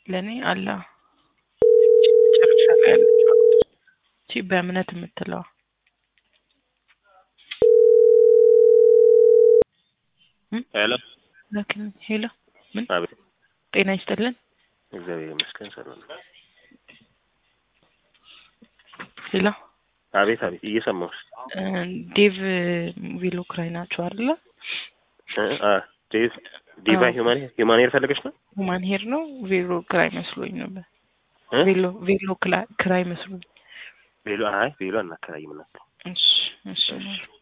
ለእኔ አለ መጨረሻ ላይ ያለችው እቺ በእምነት የምትለዋ ሄሎ ላክን ሄሎ ምን አቤት ጤና ይስጥልን እግዚአብሔር ይመስገን ሰላም ነው። ሄሎ አቤት አቤት እየሰማሁሽ እ ዴቭ ቬሎ ክራይ ናቸው አይደለ እ አ ዴቭ ዲቫ አዎ። ሂውማን ሂውማን ሄር ፈልገሽ ነው ሁማን ሄር ነው ቬሎ ክራይ መስሎኝ ነበር እ ቬሎ ቬሎ ክላ- ክራይ መስሎኝ ቬሎ አይ ቬሎ አናከራይም እናት እሺ እሺ